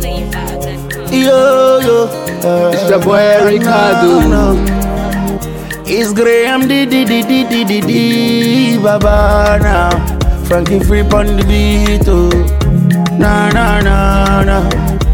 Yo, yo. Uh, It's your boy Ricardo. no, no. It's Graham D D D D D D D Baba now. Frankie Free on the beat, oh. Na na na na.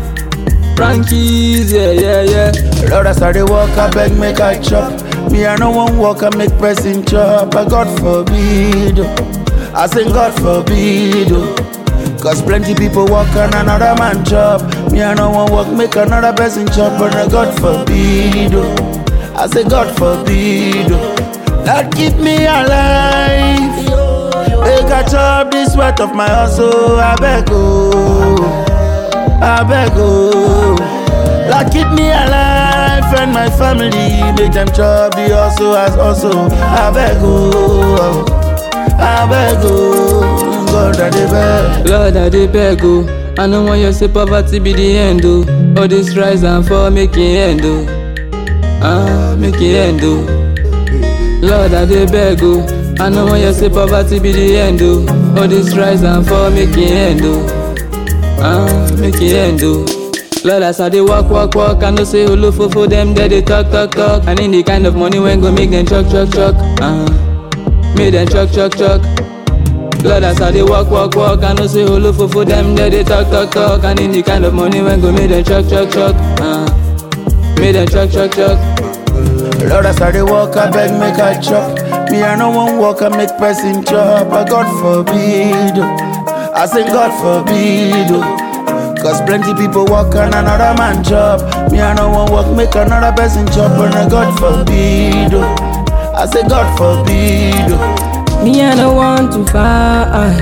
Frankies, yeah, yeah, yeah. Lord, as I dey walk, I beg make I chop. Me, I no one walk, I make person chop. But God forbid, oh. I say God forbid, oh. Cause plenty people walk and another man chop. Me, I no one walk, make another person chop. But uh, God forbid, oh. I say God forbid, oh. Lord, keep me alive. Make I chop this sweat of my hustle. I beg, oh. I beg, oh. Lord, keep me alive and my family. Make them chop the hustle as also. I beg, oh. I beg, oh. God, I dey beg. Lord, I dey beg, oh. I no want you say poverty be the end, oh. All this rise and fall make it end, oh. Ah, make it end, oh. Lord, I dey beg, oh. I no want you say poverty be the end, oh. All this rise and fall make it end, oh. Ah, make it end, oh. Lord, as I dey walk, walk, walk, I know say olofofo them there they talk, talk, talk. I need the kind of money when go make them chuck, chuck, chuck. Ah, make them chuck, chuck, chuck. Lord, as I dey walk, walk, walk, I know say olofofo them there they talk, talk, talk. I need the kind of money when go make them chuck, chuck, chuck. Ah, make them chuck, chuck, chuck. Lord, as I dey walk, I beg make I chop. Me, I no one walk, I make person chop. But God forbid, oh. I say God forbid, oh. Cause plenty people walk and another man chop. Me, I no one walk, make another person chop. And uh, God forbid, oh. I say God forbid, oh. Me, I don't want to fight,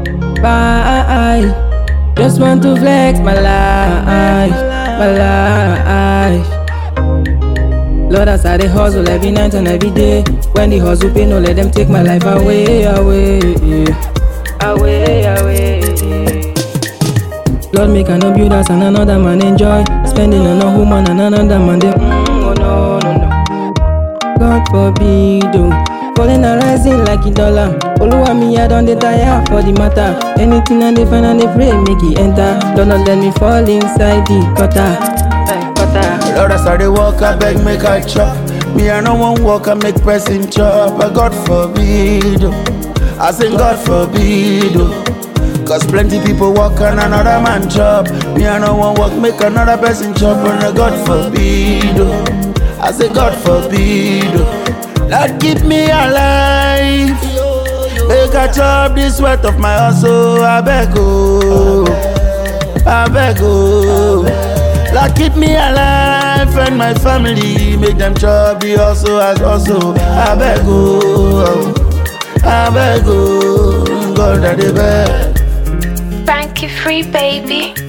fight. Just want to flex my life, my life. Lord, as I dey hustle every night and every day. When the hustle pay, no let them take my life away, away, away, away. Lord, make I no build us and another man enjoy. Spending on a woman and another man, they, mm, oh no, no, no. God forbid, oh. Falling and rising like a dollar. Oluwa me, I don dey tire for the matter. Anything I dey find and dey pray, make it enter. Don't not let me fall inside the gutter. Eh, gutter. Lord, as I dey walk, I beg make I chop. Me, I no one walk, I make person chop. But God forbid, oh. I say God forbid, oh. Cause plenty people walk and another man chop. Me, I no one walk, make another person chop. And uh, God forbid, oh. I say God forbid, oh. Lord, keep me alive. Make I chop the sweat of my hustle. I beg, oh. I beg, oh. Lord, keep me alive and my family. Make them chop the hustle as also. I beg, oh. I beg, oh. God, I dey beg. Frankie Free, baby.